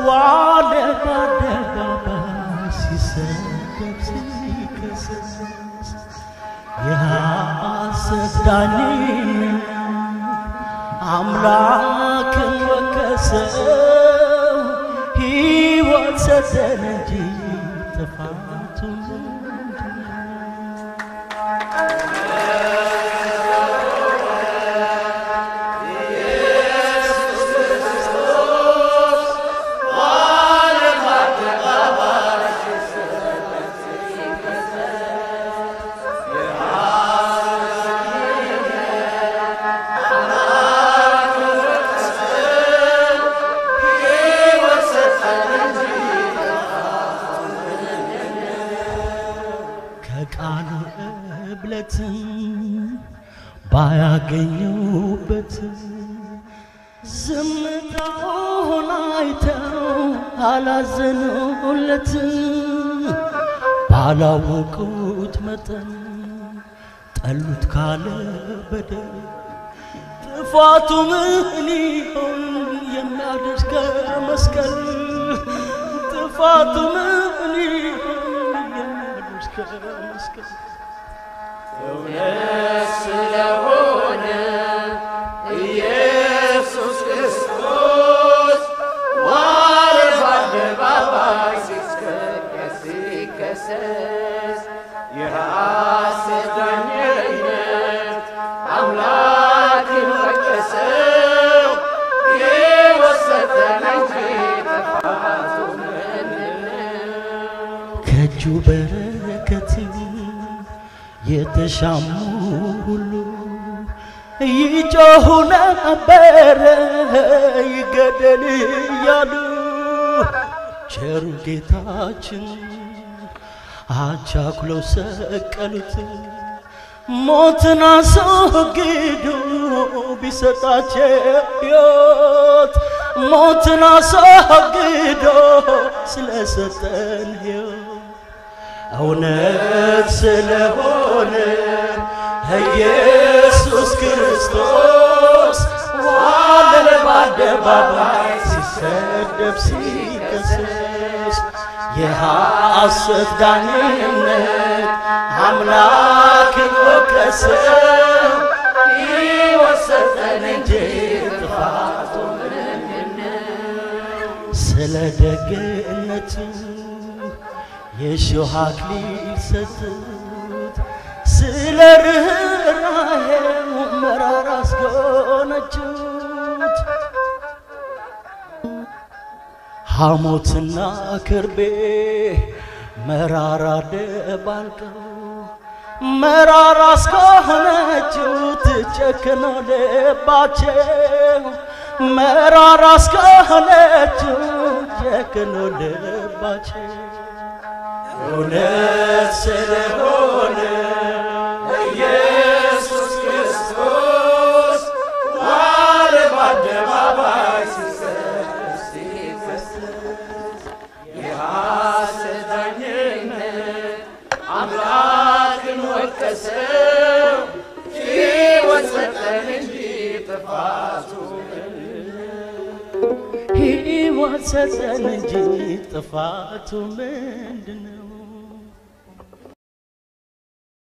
ዋለ በአደባባይ ሲሰደብ ሲከሰስ የሐሰት ዳኝነት አምላክን ወቀሰው ሕይወት ሰጠን እንጂ ጥፋቱን ከቃሉ እብለትም ባያገኙበት ዝምታውን አይተው አላዘኑለት ባላወቁት መጠን ጠሉት ካለ በደል ጥፋቱ ምን ይሆን የሚያደርስ ከመስቀል ጥፋቱ ምን ይሆን የሚያደርስ ከመስቀል እውነት ስለሆነ ኢየሱስ ክርስቶስ ዋለ በአደባባይ ሲስከከስ ሲከሰስ የሐሰት ዳኝነት አምላክን ወቀሰው የወሰደን እንጂ ጥፋቱ ከእጁ በረከት የተሻሙ ሁሉ ይጮኹ ነበረ ይገደል እያሉ ቸሩ ጌታችን አቻኩለው ሰቀሉት ሞትን አስወግዶ ቢሰጣቸው ሕይወት ሞትን አስወግዶ ስለሰጠን ሕይወት እውነት ስለሆነ ኢየሱስ ክርስቶስ ዋለ በአደባባይ ሲሰደብ ሲከሰስ የሐሰት ዳኝነት አምላክን ወቀሰው ሕይወት ሰጠን እንጂ ጥፋቱ ስለ ደግነቱ የእሾህ አክሊል ሰጡት ስለ ርኅራኄው መራራ አስጎነጩት ሐሞትና ክርቤ መራራ ደባልቀው መራራ እስከሆነችው ጨክኖ ልባቸው መራራ እስከሆነችው ጨክኖ ልባቸው እውነት ስለሆነ ኢየሱስ ክርስቶስ ዋለ በአደባባይ ሲሰቀስ ሲከሰስ የሐሰት ዳኝነት አምላክን ወቀሰው ሕይወት ሰጠን እንጂ ጥፋቱ ሕይወት ሰጠን እንጂ ጥፋቱ ምንድነው?